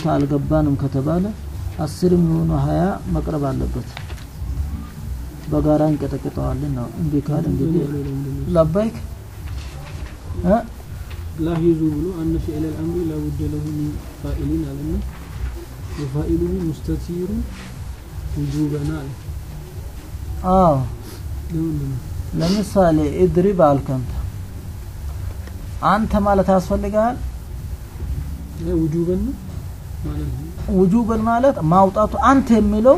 አልገባንም ከተባለ አስርም የሆኑ ሀያ መቅረብ አለበት። በጋራ እንቀጠቅጠዋለን ነው። እምቢ ካል እንግዲህ ለባይክ እ ላሂዙ ብሎ አነ ፊዕለ ልአምሪ ላቡደ ለሁ ሚን ፋኢሊን አለና ወፋኢሉሁ ሙስተቲሩ ውጁበና አለ አዎ ለምንድን ነው ለምሳሌ ኢድሪብ አልከንተ አንተ ማለት ያስፈልግሃል። ይሄ ውጁበን ነው ማለት ነው ውጁብን ማለት ማውጣቱ አንተ የሚለው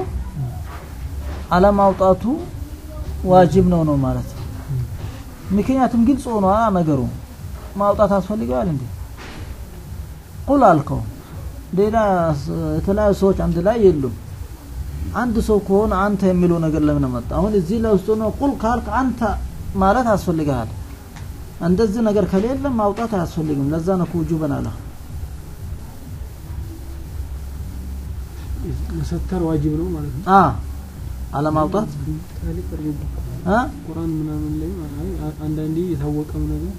አለማውጣቱ ዋጅብ ነው ነው ማለት ነው። ምክንያቱም ግልጽ ሆኗ ነገሩ ማውጣት ያስፈልገዋል እንዴ? ቁል አልከው ሌላ ስ- የተለያዩ ሰዎች አንድ ላይ የሉም። አንድ ሰው ከሆነ አንተ የሚለው ነገር ለምን መጣ? አሁን እዚህ ላይ ውስጥ ነው ቁል ካልክ አንተ ማለት ያስፈልግሃል። እንደዚህ ነገር ከሌለ ማውጣት አያስፈልግም። ለዛ ነው ውጁበን አለ። መሰተር ዋጅብ ነው ማለት ነው አ አለማውጣት ታሪክ አድርጎ አ ቁርአን ምናምን ላይ አይ አንዳንዴ የታወቀው ነገር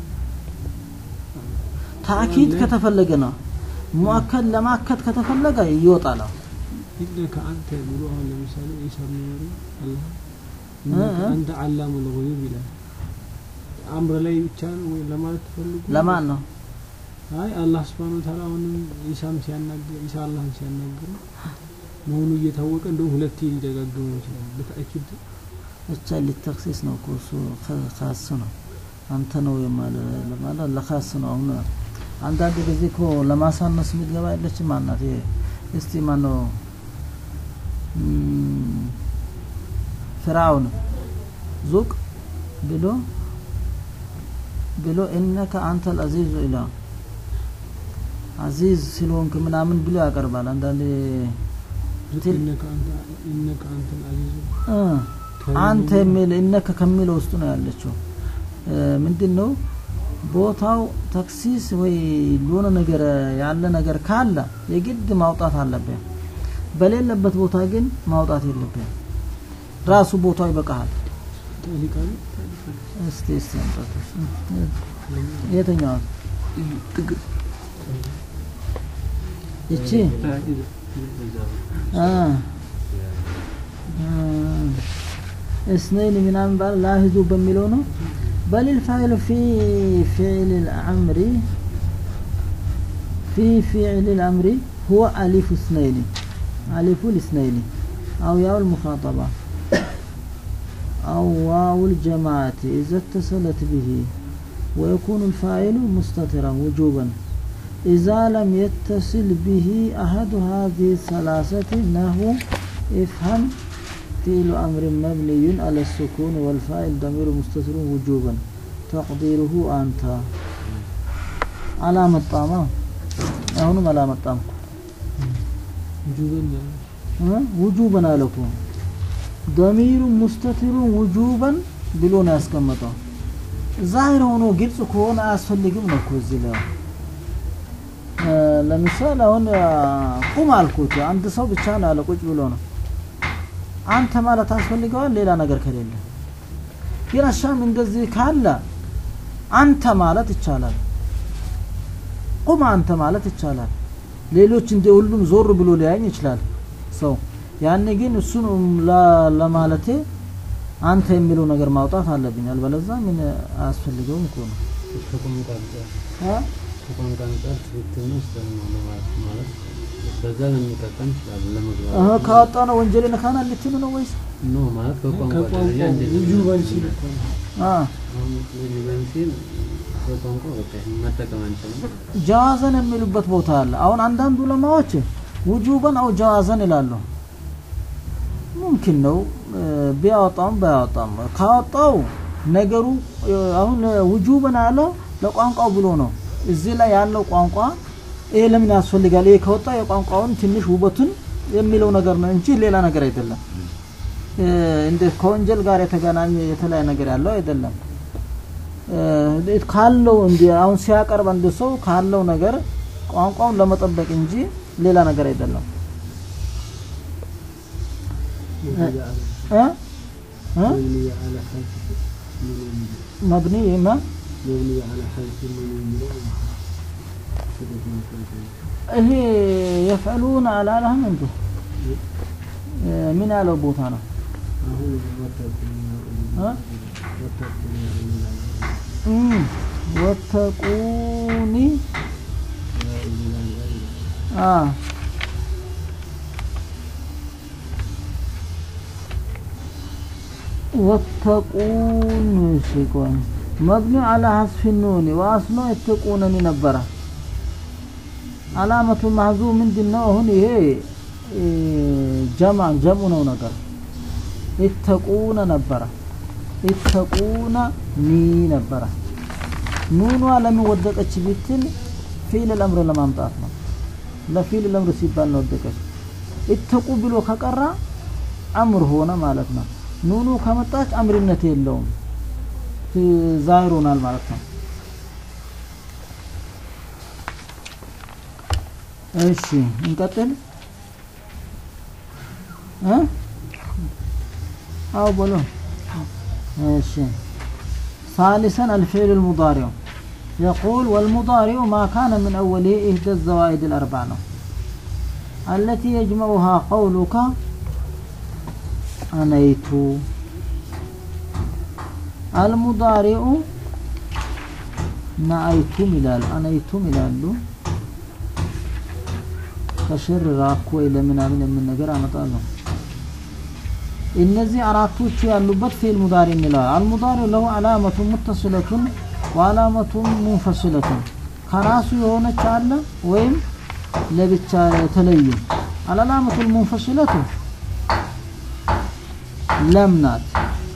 ታኪድ ከተፈለገ ነው። ሙአከድ ለማከድ ከተፈለገ ይወጣል። ኢነከ አንተ ብሎ አሁን ለምሳሌ ኢሳ ብን መርየም አላህ እ ኢነከ እ አንተ አላሙል ጉዩብ ይላል አምር ላይ ብቻ ነው ወይ ለማለት ተፈልጎ ለማን ነው? አይ አላህ Subhanahu Wa Ta'ala አሁንም ኢሳም ሲያናግር ኢሳ አላህን ሲያናግር መሆኑ እየታወቀ እንደውም ሁለቴ ሊደጋግመው ይችላል በተአኪድ ብቻ ሊተክሲስ ነው እኮ እሱ ከ- ካስ ነው አንተ ነው የማለ ለማለት ለካስ ነው። አሁን አንዳንድ ጊዜ እኮ ለማሳነስ የምትገባ የለችም ማናት? ይሄ እስቲ ማን ነው እም፣ ፍርዓውን ዙቅ ብሎ ብሎ እነከ አንተ አልአዚዙ ኢላ አዚዝ ስለሆንክ ምናምን ብሎ ያቀርባል። አንዳንዴ ትል- ኢነከ አንተ ኢነከ አንተ አልአዚዙ እ አንተ የሚል እነከ ከሚለው ውስጥ ነው ያለችው። ምንድን ነው ቦታው ተክሲስ ወይ ለሆነ ነገር ያለ ነገር ካለ የግድ ማውጣት አለብህ። በሌለበት ቦታ ግን ማውጣት የለብህም። ራሱ ቦታው ይበቃሃል። ታሊቃ ነው እስቲ እስቲ አምጣት። የትኛዋ ይቺ አ አ اثنين ምናምን ባል ላሂዙ በሚለው ነው بل الفاعل في فعل الأمر في فعل الأمر هو ألف اثنين ألف الاثنين أو ياء المخاطبة أو واو الجماعة إذا اتصلت به ويكون الفاعل مستترا وجوبا إذا لم يتصل به أحد هذه الثلاثة نحو افهم فعل أمر مبني على السكون والفاعل ضمير مستتر وجوبا تقديره أنت على مطامة أهون على مطام ውጁበን ያለ وجوبا لكم ضمير مستتر وجوبا ብሎ ነው ያስቀመጠው። ዛሂር ሆኖ ግልጽ ከሆነ አያስፈልግም ነው እኮ እዚህ ላይ እ፣ ለምሳሌ አሁን አ፣ ቁም አልኩት አንድ ሰው ብቻ ነው ያለ ቁጭ ብሎ ነው አንተ ማለት አስፈልገዋል ሌላ ነገር ከሌለ ግን አሻም እንደዚህ ካለ አንተ ማለት ይቻላል ቁም አንተ ማለት ይቻላል ሌሎች እንደ ሁሉም ዞር ብሎ ሊያኝ ይችላል ሰው ያኔ ግን እሱን ለ- ለማለቴ አንተ የሚለው ነገር ማውጣት አለብኝ አልበለዛ ምን አያስፈልገውም እኮ ነው ከቋንቋ አንጻር አ? ከቋንቋ አንጻር ትክክል ነው ስህተት ነው ለማለት ማለት በዛ ልንጠቀም እንችላለን ለመግባባት እህ ካወጣ ነው ወንጀል ነካና ልትሉ ነው ወይስ ኖ ማለት በቋንቋ ደረጃ ከቋንቋ እንዴት ውጁበን ሲል እኮ ነው አ አሁን ውጁበን ሲል በቋንቋ በቃ ይሄን መጠቀም አንችልም ጀዋዘን የሚሉበት ቦታ አለ። አሁን አንዳንድ ዑለማዎች ውጁበን አው ጀዋዘን ይላሉ። ሙምኪን ነው እ፣ ቢያወጣውም ባያወጣም ካወጣው ነገሩ እ፣ አሁን ውጁበን ያለው ለቋንቋው ብሎ ነው። እዚህ ላይ ያለው ቋንቋ ይሄ ለምን ያስፈልጋል? ይሄ ከወጣ የቋንቋውን ትንሽ ውበቱን የሚለው ነገር ነው እንጂ ሌላ ነገር አይደለም። እ፣ እንደ ከወንጀል ጋር የተገናኘ የተለያየ ነገር ያለው አይደለም። እ፣ ካለው እንዲ አሁን ሲያቀርብ አንድ ሰው ካለው ነገር ቋንቋውን ለመጠበቅ እንጂ ሌላ ነገር አይደለም። እ? እ? مبني على حذف መብኒ ማ مبني على حذف من المراد ይሄ የፍዕሉን አላላህም እንዴ እ፣ ምን ያለው ቦታ ነው አሁን ወተቁኒ እ? ወተቁኒ እም፣ ወተቁኒ አ ወተቁን ሲቆን መብኒ አላ ሐስፊ ኑኒ ወአስሎ የተቁነኒ ነበረ አላመቱ ማህዙ ምንድን ነው አሁን ይሄ እ፣ ጀማ ጀሙ ነው ነገር ይተቁነ ነበረ ይተቁነ ኒ ነበረ ኑኗ ለምን ወደቀች ብትል ፊል ለምር ለማምጣት ነው ለፊል ለምር ሲባል ነው ወደቀች ይተቁ ብሎ ከቀራ አምር ሆነ ማለት ነው ኑኑ ከመጣች አምርነት የለውም ት- ዛሂር ሆናል ማለት ነው እሺ እንቀጥል እ አው በሎ እሺ ثالثا الفعل المضارع يقول والمضارع ما كان من أوله إحدى الزوائد الأربع ነው التي يجمعها قولك أنيت المضارع نأيتم ይላል አነይቱም ይላሉ ከሽር ራኮ ለምናምን የምን ነገር አመጣለሁ እነዚህ አራቶቹ ያሉበት ፊል ሙዳሪ እንለዋል አልሙዳሪ ለሁ አላመቱ ሙተስለቱን ወአላመቱ ሙንፈስለቱን ከራሱ የሆነች አለ ወይም ለብቻ የተለዩ አልአላመቱ ሙንፈስለቱ ለም ናት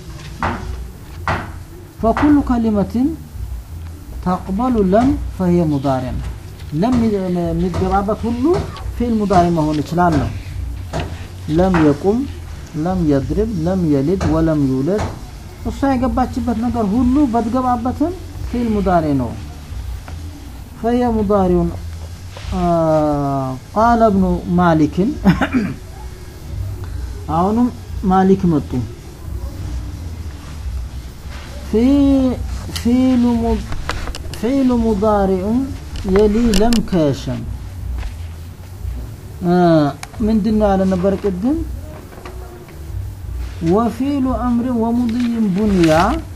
ፈኩሉ ከሊመትን ተቅበሉ ለም ፈሂየ ሙዳሪ ነው ለም የሚገባበት ሁሉ ፊል ሙዳሪ መሆን ይችላል ነው ለም የቁም ለም የድርብ ለም የሊድ ወለም ይውለድ እሷ የገባችበት ነገር ሁሉ በትገባበትም ፊል ሙዳሪ ነው ፈየ ሙዳሪውን ቃለ እብኑ ማሊክን አሁንም ማሊክ መጡ ፊሉ ሙዳሪዑን የሊ ለም ከሸም ምንድን ነው ያለ ነበር ቅድም ወፊሉ አምር ወሙድይን ቡንያ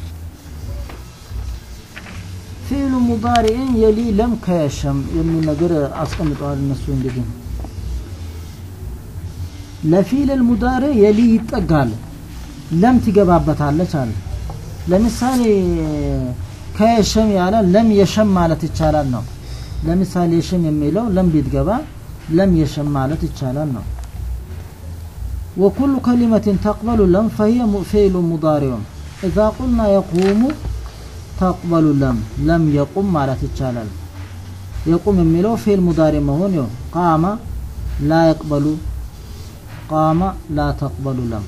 ፊሉ ሙዳሪዕን የሊ ለም ከየሸም የሚል ነገር አስቀምጠዋል እነሱ እንግዲህ ለፊል ሙዳሪ የሊ ይጠጋል ለም ትገባበታለች አለ ለምሳሌ ከየሸም ያለ ለም የሸም ማለት ይቻላል ነው ለምሳሌ የሸም የሚለው ለም ቢትገባ ለም የሸም ማለት ይቻላል ነው وكل كلمة تقبل لم فهي فعل مضارع إذا قلنا يقوم تقبل لم لم يقم ማለት ይቻላል يقوم የሚለው ፊዕል ሙዳሪ መሆን ይው ቃመ لا يقبل قام لا تقبل لم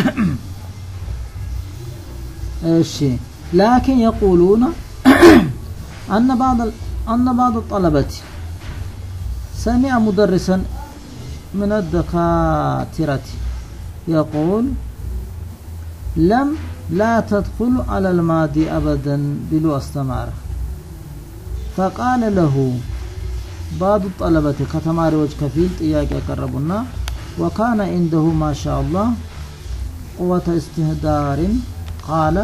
እሺ لكن يقولون أن بعض أن بعض الطلبة سمع مدرسا من الدكاترة يقول لم لا تدخل على الماضي أبدا بلو استمار فقال له بعض الطلبة كتماري وجه كفيل إياك يقربنا وكان عنده ما شاء الله قوة استهدار قال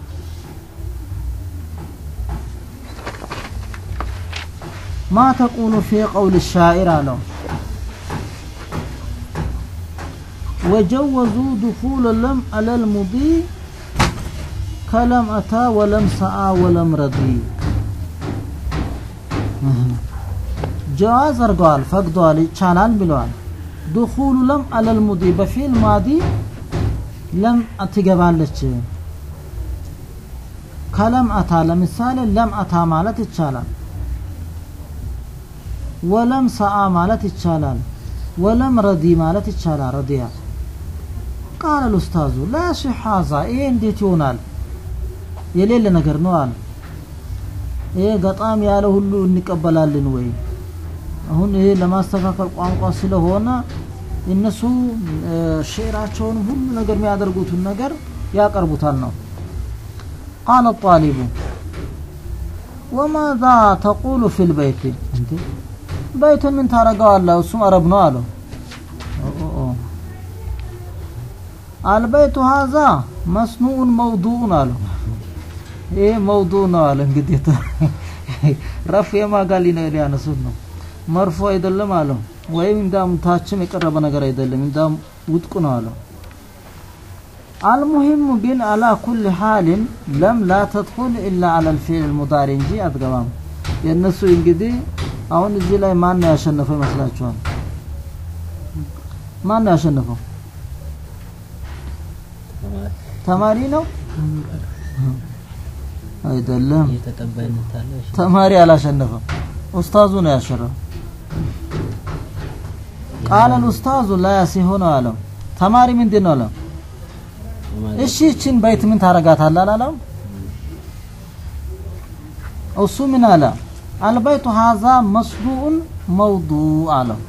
ما تقول في قول الشاعر له وجوزوا دخول لم على المضي كلم أتى ولم سعى ولم رضي ጀዋዝ አድርገዋል ፈቅደዋል ይቻላል ብለዋል ድኹሉ ለም አለል ሙዲ በፊል ማዲ ለም ትገባለች ከለም አታ ለምሳሌ ለም አታ ማለት ይቻላል ወለም ሰአ ማለት ይቻላል ወለም ረዲ ማለት ይቻላል ረዲያ ቃል ኡስታዙ ላ ሲሕ ሀዛ ይሄ እንዴት ይሆናል የሌለ ነገር ነው አለ ይሄ ገጣም ያለ ሁሉ እንቀበላለን ወይ አሁን ይሄ ለማስተካከል ቋንቋ ስለሆነ እነሱ ሼራቸውን ሁሉ ነገር የሚያደርጉትን ነገር ያቀርቡታል ነው ቃለ ጣሊቡ ወማዛ ተቁሉ ፊ ልበይት እንዴ በይቱን ምን ታረገዋለህ? እሱም አረብ ነው አለው። ኦ ኦ አልበይቱ ሀዛ መስኑኡን መውዱኡን አለው። ይሄ መውዱእ ነው አለ። እንግዲህ ረፍ የማጋሊ ነው ሊያነሱት ነው መርፎ አይደለም አለው። ወይም እንዳም ታችም የቀረበ ነገር አይደለም እንዳም ውድቁ ነው አለው። አልሙሂም ግን አላ ኩል ሓልን ለም ላ ተድኹል ኢላ አላ ልፊዕል ልሙዳሪ እንጂ አትገባም። የእነሱ እንግዲህ አሁን እዚህ ላይ ማን ነው ያሸነፈው ይመስላችኋል? ማን ነው ያሸነፈው? ተማሪ ነው አይደለም። የተቀባይነት አለ። እሺ ተማሪ አላሸነፈም። ኡስታዙ ነው ያሸረፈው። ቃለ ኡስታዙ ላ ሲሆን አለው። ተማሪ ምንድን ነው አለው? ተማሪ እሺ እችን በይት ምን ታረጋታለህ አላለም? እሱ ምን አለ? አልበይቱ ሀዛ መስዱኡን መውዱእ አለው።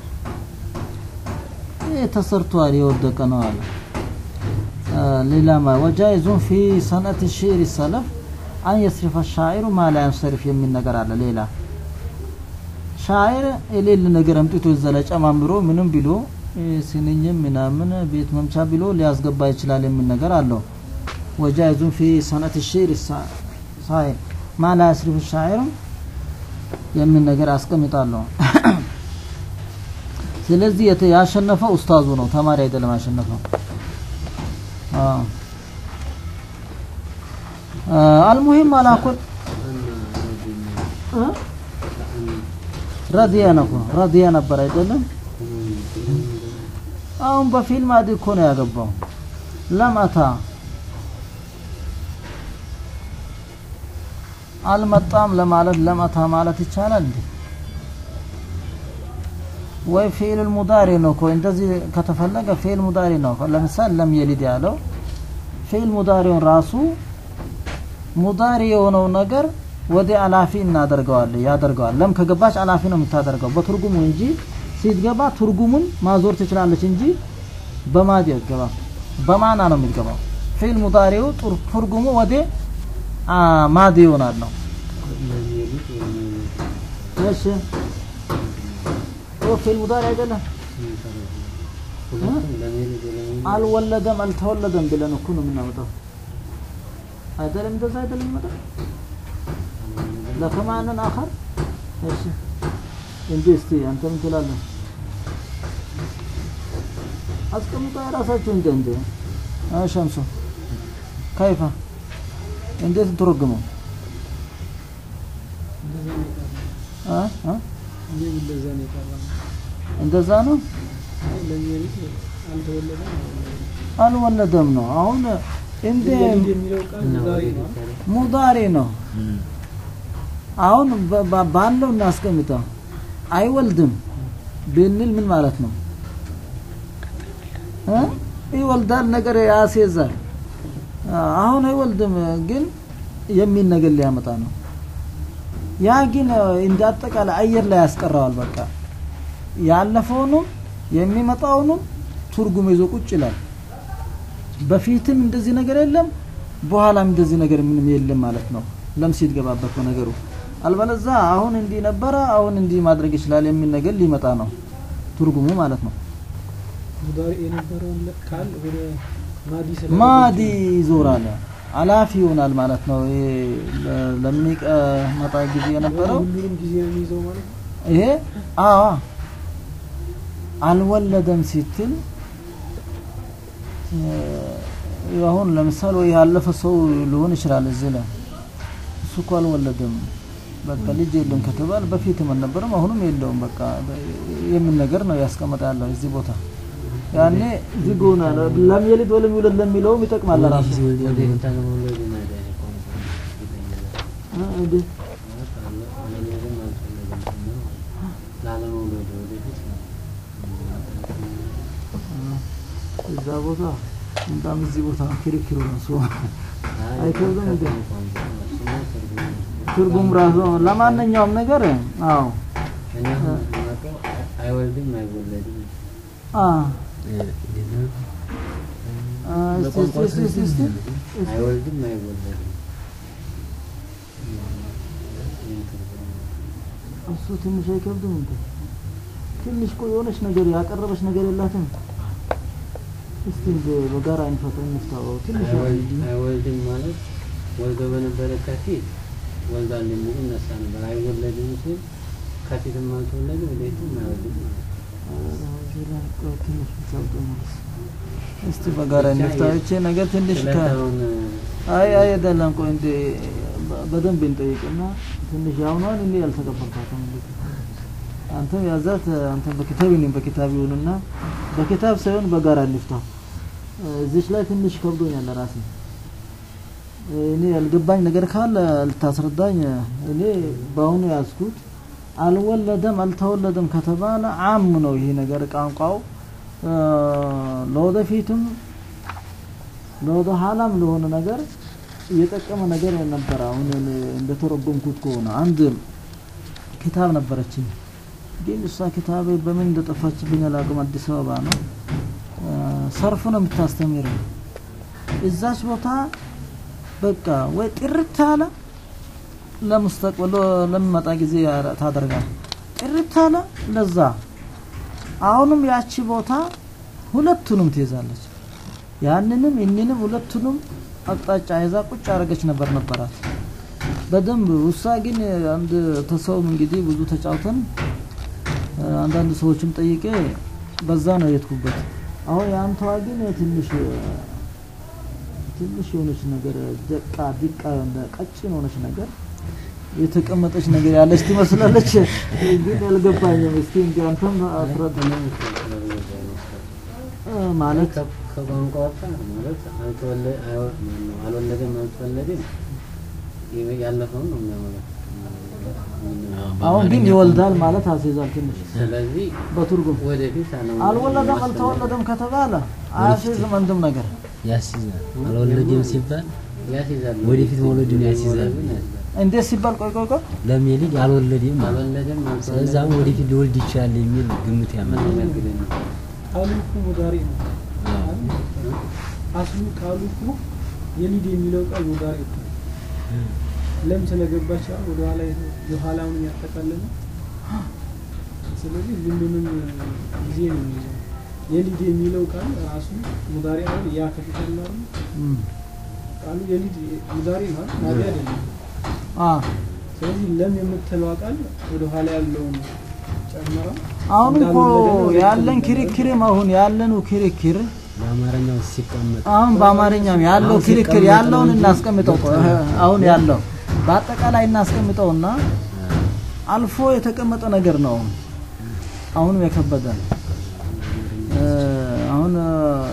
ይህ ተሰርቷል የወደቀ ነው አለ። አ፣ ሌላማ ወጃይዙን ፊ ሰነት ሽዕር ሰለፍ አን የስሪፈ ሻዒሩ ማ ላ ያንሰሪፍ የሚል ነገር አለ። ሌላ ሻዒር የሌለ ነገር አምጥቶ እዛ ላይ ጨማምሮ ምንም ብሎ እ፣ ስንኝም ምናምን ቤት መምቻ ብሎ ሊያስገባ ይችላል የሚል ነገር አለው። ወጃይዙን ፊ ሰነት ሽዕር ሳይር ማ ላ ያስሪፍ ሻዒሩ የሚል ነገር አስቀምጣለሁ። ስለዚህ የተ- ያሸነፈው ኡስታዙ ነው፣ ተማሪ አይደለም ያሸነፈው። አዎ አ፣ አልሙሂም አላኩል እ? ረዲያ ነው እኮ ረዲያ ነበር አይደለም። አሁን በፊልም አዲ እኮ ነው ያገባው። ለመታ አልመጣም ለማለት ለመታ ማለት ይቻላል እንዴ? ወይ ፊዕል ሙዳሪ ነው እኮ እንደዚህ ከተፈለገ ፊዕል ሙዳሪ ነው። ለምሳሌ ለም የሊድ ያለው ፊዕል ሙዳሪውን ራሱ ሙዳሪ የሆነው ነገር ወደ አላፊ እናደርገዋለን ያደርገዋል። ለም ከገባች አላፊ ነው የምታደርገው በትርጉሙ እንጂ ሲትገባ ትርጉሙን ማዞር ትችላለች እንጂ በማዲ ገባ በማና ነው የሚገባው። ፊዕል ሙዳሪው ጡር- ትርጉሙ ወደ አ፣ ማዲ ይሆናል ነው። ለሚሉት ወይም እሺ ኦ ፊዕል ሙዳሪ አይደለም ሁለቱም ለሚሉት ወለሚሉት አልወለደም አልተወለደም ብለን እኮ ነው የምናመጣው። አይደለም እንደዛ አይደለም የሚመጣው ለከማንን አኸር እሺ እንጂ እስቲ አንተ ምን ትላለህ? አስቀምጣ የራሳችሁ እንደ እንደ ሸምሱ ከይፋ እንዴት ትርጉመው እንደዛ ነው የቀረው። አ አ እኔም እንደዛ ነው የቀረው። እንደዛ ነው አይ ለሚሉት አልተወለደም አልወለደም ነው አሁን እንደ የሊድ የሚለው ቃል እና ዛሬ ወደ ነው። ሊታረ ሙዳሪ ነው አሁን በ- በ- ባለው እናስቀምጠው አይወልድም ብንል ምን ማለት ነው እ? ይወልዳል ነገር ያስይዛል አ- አሁን አይወልድም ግን የሚል ነገር ሊያመጣ ነው ያ ግን እ፣ እንደ አጠቃላይ አየር ላይ ያስቀረዋል በቃ ያለፈውንም የሚመጣውንም ትርጉም ይዞ ቁጭ ይላል በፊትም እንደዚህ ነገር የለም በኋላም እንደዚህ ነገር ምንም የለም ማለት ነው ለም ሲትገባበት በነገሩ አልበለዛ አሁን እንዲህ ነበረ አሁን እንዲህ ማድረግ ይችላል የሚል ነገር ሊመጣ ነው ትርጉሙ ማለት ነው ሙዳሪ የነበረውን ለ- ቃል ወደ ማዲ ስለ ማዲ ይዞራል አላፊ ይሆናል ማለት ነው ይሄ ለ- ለሚቀመጣ ጊዜ የነበረው ሁሉንም ጊዜ ነው የሚይዘው ማለት ነው። ይሄ አዎ አልወለደም ሲትል እ፣ አሁን ለምሳሌ ወይ ያለፈ ሰው ሊሆን ይችላል እዚህ ላይ እሱ እኮ አልወለደም በቃ ልጅ የለም ከተባለ በፊትም አልነበረም አሁንም የለውም በቃ የምን ነገር ነው ያስቀመጠ ያለው እዚህ ቦታ ያኔ ዝግ ሆናል ለም የሊድ ወለም ይውለድ ለሚለውም ይጠቅማል ራሱ ወደ ሊታረ መውለድ ናዳ ያቆም እ፣ እንዴት ማለት አለ አለመውለድም አልፈለገም ጭምር ማለት ነው። ላለመውለድ ወደፊት እዛ ቦታ በጣም እዚህ ቦታ ክርክሩ ራሱ አይ አይከብድም እንዴ? ቋንቋ እሱማ ትርጉም ነው። ትርጉም ራሱ ለማንኛውም ነገር አዎ እኔ አሁን የማውቀው አይወልድም አይወለድም አ እንዴት ነው? አ፣ እስቲ እስቲ እስቲ እስቲ እስቲ እስቲ አይወልድም አይወለድም ይህን ትርጉም ነው። እሱ ትንሽ አይከብድም እንዴ? ትንሽ ቆይ የሆነች ነገር ያቀረበች ነገር የላትም። እስቲ በ- በጋራ እንፈተው እንፍታው። ትንሽ አይወልድ- አይወልድም ማለት ወልዶ በነበረ ከፊት ወልዷል የሚል እነሳ ነበር። አይወለድም ሲል ከፊትም አልተወለደ ወደፊትም አይወልድም ማለት ነው። እዚህ ላይ ቆይ ትንሽ ይከብደኛል። እስቲ በጋራ እንፍታው። ይቺ ነገር ትንሽ ከ ስለታውን አይ አይ አይደለም። ቆይ እንደ በ- በደንብ እንጠይቅና ትንሽ ያውኗን እኔ ያልተቀበልኳትም እንግዲህ አንተም ያዛት አንተም በኪታብ እኔም በኪታብ ይሁንና በኪታብ ሳይሆን በጋራ እንፍታው። እዚች ላይ ትንሽ ከብዶኛል ለራሴ። እኔ ያልገባኝ ነገር ካለ ልታስረዳኝ። እኔ በአሁኑ ያዝኩት አልወለደም አልተወለደም ከተባለ አም ነው ይሄ ነገር ቋንቋው እ፣ ለወደፊትም ለወደ ኋላም ለሆነ ነገር እየጠቀመ ነገር ነበረ። አሁን እኔ እንደተረጎምኩት ከሆነ አንድ ኪታብ ነበረችኝ፣ ግን እሷ ኪታብ በምን እንደጠፋችብኝ አላውቅም። አዲስ አበባ ነው እ፣ ሰርፍ ነው የምታስተምረው። እዛች ቦታ በቃ ወይ ጥርት አለ ለሙስተቅበል ለሚመጣ ጊዜ ያረ- ታደርጋል። ጥርት አለ ለዛ አሁንም ያቺ ቦታ ሁለቱንም ትይዛለች። ያንንም ይህንንም ሁለቱንም አቅጣጫ ይዛ ቁጭ አረገች ነበር ነበራት በደንብ ውሳ ግን አንድ ተሰውም እንግዲህ ብዙ ተጫውተን እ፣ አንዳንድ ሰዎችም ጠይቄ በዛ ነው የትኩበት። አሁን የአንተዋ ግን ትንሽ ትንሽ የሆነች ነገር ደቃ ዲቃ የሆነ ቀጭን የሆነች ነገር የተቀመጠች ነገር ያለች ትመስላለች። ግን አልገባኝም። እስቲ እንግዲህ አንተም አስረዳ እ፣ ማለት ከ- ከቋንቋ ወጣ ማለት አልተወለ- አይወ- ማነው አልወለደም አልተወለደም ይ- ያለፈውን ነው የሚያመለክተው። አሁን ግን ይወልዳል ማለት አስይዛል ትንሽ ስለዚህ በትርጉም ወደፊት አለመውለድ አልወለደም ማስተማር አልተወለደም ከተባለ አያስይዝም አንድም ነገር ያስይዛል። አልወለደም ሲባል ያስይዛል። ወደፊት መውለድን ያስይዛል። መውለድን ያስይዛል። እንዴት ሲባል ቆይ ቆይ ቆይ ለሚልጅ አልወለደም ማለት ነው። አልወለደም ስለዚህ አሁን ወደፊት ሊወልድ ይችላል የሚል ግምት ያመጣል። አልወለድም ቃሉ እኮ ሙዳሪ ነው። አስሉ ቃሉ እኮ የሊድ የሚለው ቃል ሙዳሪ ነው። ለም ስለገባች አሁን ወደ ኋላ የኋላውን ያጠቃልላል። ስለዚህ ሁሉንም ጊዜ ነው የሚይዘው። የሊድ የሚለው ቃል ራሱ ሙዳሪ አሁን ያ ከፊት ያለው አይደል? እም፣ ቃሉ የሊድ ሙዳሪ ነው አይደል? ማዲ አይደለም። አ ስለዚህ ለም የምትለዋ ቃል ወደ ኋላ ያለውን ጨምራ አሁን እኮ እንዳልወለደ ነው ያለን የምትለው። ክርክርም አሁን ያለኑ ክርክር በአማርኛው ሲቀመጥ አሁን በአማርኛም ያለው አሁን ክርክር ሲቀመጥ ያለውን ነው እንጂ እናስቀምጠው ቆይ፣ ዶክተር እህ፣ አሁን ያለው በአጠቃላይ እናስቀምጠውና አልፎ የተቀመጠ ነገር ነው። አሁንም የከበደን እ፣ አሁን እ፣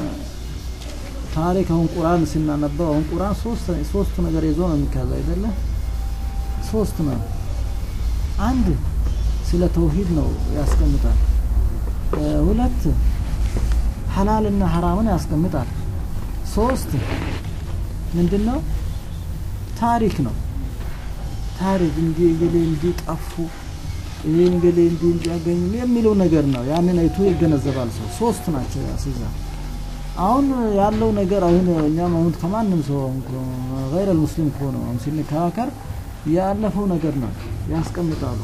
ታሪክ አሁን ቁርአን ስናነበው አሁን ቁርአን ሶስት ሶስት ነገር ይዞ ነው የሚካዘው አይደለ? ሶስት ነው። አንድ ስለ ተውሂድ ነው ያስቀምጣል። እ፣ ሁለት ሐላልና ሐራምን ያስቀምጣል። ሶስት ምንድነው? ታሪክ ነው። ታሪክ እንዲህ እገሌ እንዲህ ጠፉ፣ ይህን እገሌ እንዲህ እንዲያገኙ የሚለው ነገር ነው። ያንን አይቶ ይገነዘባል ሰው። ሶስት ናቸው ያስይዛ አሁን ያለው ነገር አሁን እኛም አሁን ከማንም ሰው ገይረ ሙስሊም ከሆነ አሁን ስንከራከር ያለፈው ነገር ነው ያስቀምጣሉ።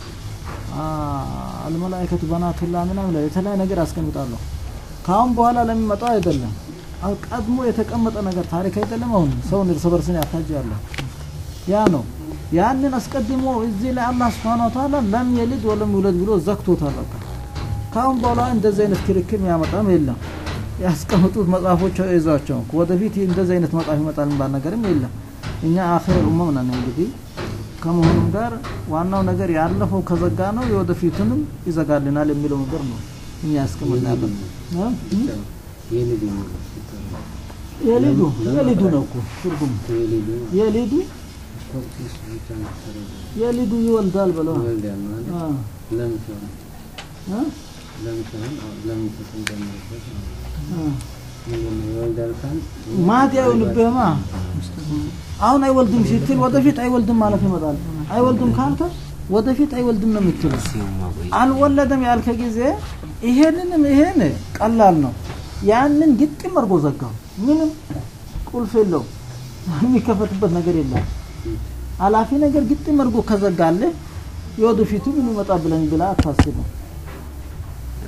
አልመላይከቱ በናቱላ ምናምን ላይ የተለያየ ነገር ያስቀምጣሉ። ከአሁን በኋላ ለሚመጣው አይደለም። አሁን ቀድሞ የተቀመጠ ነገር ታሪክ አይደለም። አሁን ሰውን እርስ በርስን ያታጃሉ። ያ ነው። ያንን አስቀድሞ እዚህ ላይ አላህ Subhanahu Wa Ta'ala ለም የልድ ወለም ይውለድ ብሎ ዘግቶታል። በቃ ከአሁን በኋላ እንደዚህ አይነት ክርክር የሚያመጣም የለም። ያስቀምጡት መጽሐፎች ይዟቸው ወደፊት እንደዚህ አይነት መጽሐፍ ይመጣል የሚባል ነገርም የለም። እኛ አኺር ኡመም ነን እንግዲህ ከመሆኑም ጋር ዋናው ነገር ያለፈው ከዘጋ ነው የወደፊቱንም ይዘጋልናል የሚለው ነገር ነው እኛ ያስቀምጣለን። የልጅ ነው የሊዱ የሊዱ ነው እኮ ትርጉም የልጅ የሊዱ ኮፒስ ብቻ ነው ተረዳ የሊዱ ይወልዳል ብለው ይወልዳል ማለት አ ለምን ሲሆን አ ለምን ሲሆን አዎ፣ ለምን ተጨምሮበት ነው አ ምንድን ነው ይወልዳል ካል ማት አይሆንብህማ አሁን አይወልድም ስትል ወደፊት አይወልድም ማለት ይመጣል። አይወልድም ካልከ ወደፊት አይወልድም ነው የምትለው። አልወለደም ያልከ ጊዜ ይሄንንም ይሄን ቀላል ነው። ያንን ግጥም አድርጎ ዘጋው። ምንም ቁልፍ የለው የሚከፈትበት ነገር የለም። ኃላፊ ነገር ግጥም አድርጎ ከዘጋልህ የወደፊቱ ምን ይመጣ ብለን ብላ አታስብም።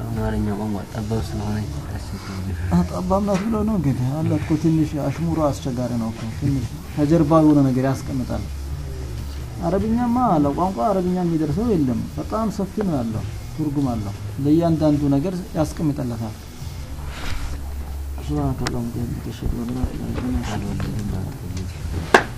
አማርኛ ቋንቋ ጠባብ ስለሆነ አስቸጋሪ ጠባብ ናት ብሎ ነው እንግዲህ አለ እኮ ትንሽ አሽሙሮ አስቸጋሪ ነው እኮ ትንሽ ከጀርባ የሆነ ነገር ያስቀምጣል። አረብኛማ ለቋንቋ አረብኛ የሚደርሰው የለም። በጣም ሰፊ ነው ያለው ትርጉም አለው። ለእያንዳንዱ ነገር ያስቀምጠለታል። ሱብሃነከ አላሁመ ወቢሐምዲከ አሽሀዱ አን ላ ኢላሀ ኢላ አንተ አልወለድም ማለት ነው።